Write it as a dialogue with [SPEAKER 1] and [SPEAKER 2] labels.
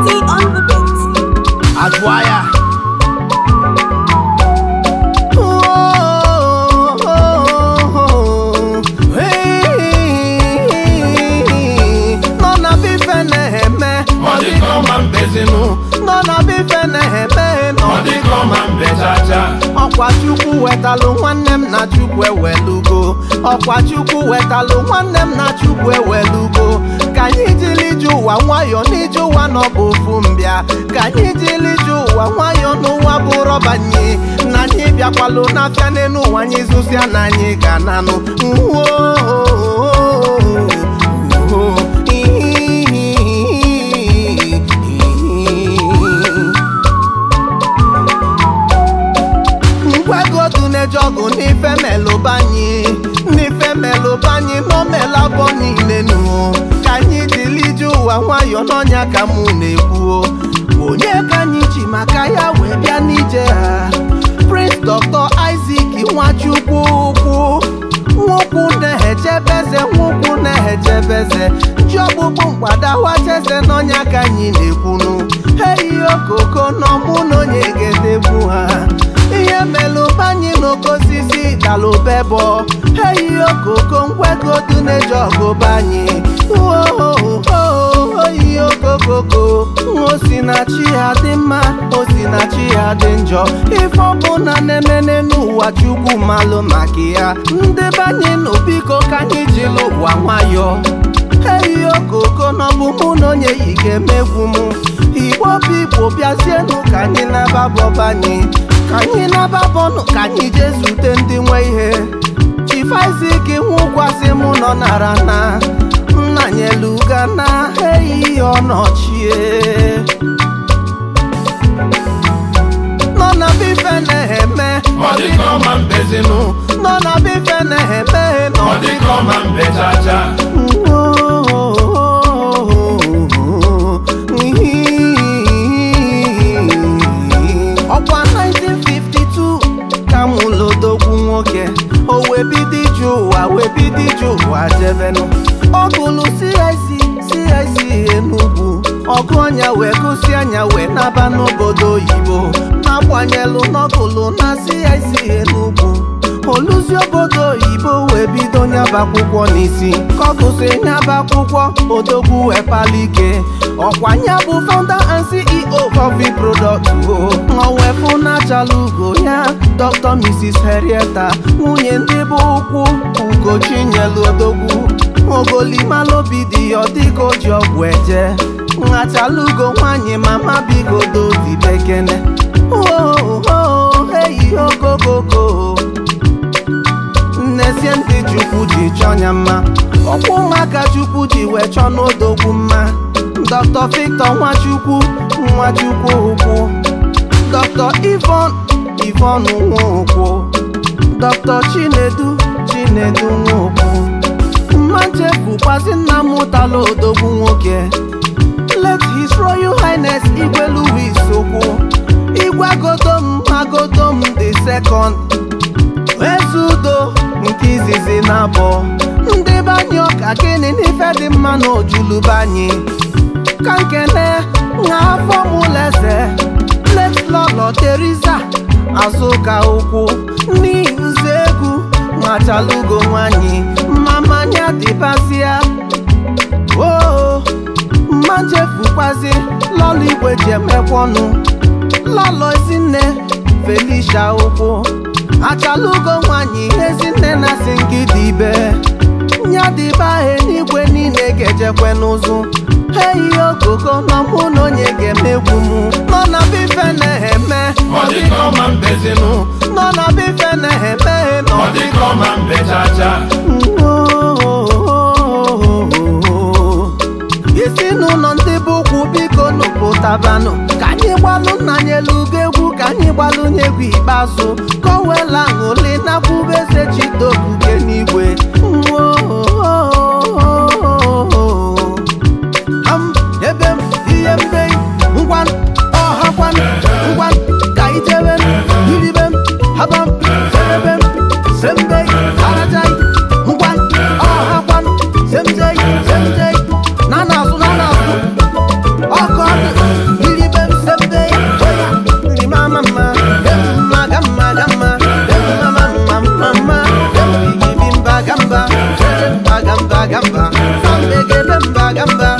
[SPEAKER 1] T on the beat.
[SPEAKER 2] Adwaya. nọ na bife na-eme
[SPEAKER 3] Ọ dịka ọma mbezinu,
[SPEAKER 2] nọ na bife na-eme nọ
[SPEAKER 3] ọ dịka ọma mbechacha.
[SPEAKER 2] ọkwa chukwu wetalụ nwanne m na chukwu ewelugo ọkwa chukwu wetalụ nwanne m na chukwu ewelugo ka anyị jiri ije ụwa nwayọ n'ije ụwa nọ bụ ofu mbịa ka anyị jiri ije ụwa nwayọ n'ụwa bụ rọbanye na anyị bịakwalụ n'afịa n'elu ụwa anyị zụsịa na anyị ga-ananụ ngwagodu na-eje ọgụ n'ife melụbanyị n'ife melụbanyị n'omelabọ niile nụ ka anyị dịrị ije ụwa nwayọ n'ọnya ka mụ na-ekwuo onye ka anyị ji maka ya wee bịa n'ije ha prince dr isaac nwachukwu ukwu nwokwu na-echebeze nwokwu na-echebeze ji ọkpụkpụ mgbadawacheze n'ọnya ka anyị na-ekwunu eyi okoko nọ mụ na onye ga-edegbu ha ihe melụbanyị n'oke osisi dalụbebọ eyi okoko ngwegodu na-eji ọgụbanyị oyi okokoko osinachi ya dị mma osinachi ya dị njọ ife ọbụla na-emene n'ụwa chukwu malụ maka ya ndị banye nụ biko ka anyị jiri ụwa nwayọ eyi okoko n'ọbụ mụ na onye yi ga-emegwu m igbo bụ igbo bịazienụ ka anyị nababọbanye ka anyị nababọnụ ka anyị jee zute ndị nwe ihe chifazik nwụkwasị mụ nọ nara na nna nyeluga na eyi ọnọchie nọ na bife na-eme
[SPEAKER 3] Ọ dịka ọma mbezinu,
[SPEAKER 2] nọ na bife na-eme
[SPEAKER 3] ọ dịka ọma mbechacha. ọkwa 1952 ka mụ lodogwu nwoke o wee bido ije ụwa wee bido ije ụwa jebenụ ọ gụlụ CIC CIC Enugu ọgụ ọnya wee gụsi anya wee naba n'obodo oyibo na-agbanyelụ n'ọgụlụ na CIC Enugu oluzi obodo oyibo wee bido nyaba akwụkwọ n'isi ka ọ gụsị nyaba akwụkwọ odogwu wee palike ọkwa nya bụ founder and CEO coffee product o ọwee fụ na-achala ugo ya Dr. Mrs. Henrietta nwunye ndị bụ ụkwụ ugochinyelu odogwu ogolimaloobi dị ya ọ dịka o ji ọgwụ eje nhachala ugo nwanyị mama biko dodi bekene oo eyi okokoko nnezie ndị chukwu ji chọọ ya mma ọkwa ụmụaka chukwu ji wee chọọ n'odogwu mma dr victor nwachukwu nwachukwu ukwu dr ivon ivon nwokwu dr chinedu chinedu nwokwu mma nchefukwazi nna m ụtala odogwu nwoke let his royal highness igwe louis okwu igwe agodom agodom the second eze udo nke izizi na abụọ ndị banye ọka gịnị n'ife dị mma na ojulubanye ka nkene nha afọ mụleze letlọlọ teriza azụka ụkwụ n'ihuzi egwu machalugo nwanyị mmamanya dịbazia oo mma njefukwazi lọlọ igwe ji emekwọnụ lọlọ ezinne felicia ụkwụ achalugo nwanyị ezinne na si ngidi ibe nyadiba n'igwe niile ga-ejekwe n'ụzụ eyi okoko nọ mụ na onye ga-emegwu m nọ na bife na-eme Ọ dịka ọma mbezinu,
[SPEAKER 2] nọ na bife na-eme nọ
[SPEAKER 3] ọ dịka ọma mbechacha.
[SPEAKER 2] ezinụlọ ndị bụ ụkwụ biko nụpụtabanụ ka anyị gbalụ nna anyị elugo egwu ka anyị gbalụ nye egwu ikpeazụ ka o wela ṅụli nakwubeze chidobuge n'igwe Am, ebe m ihe mbe ngwa ọhakwan ngwa ka ijebe m iribe m habam serebe m sembe arajai ngwa ọhakwan semjei semjei na na-azụ na na-azụ ọkụ ọdụ
[SPEAKER 3] gamma gamma gamma gamma gamma mama mama gamma gamba gamba gamba gamba gamba gamba gamba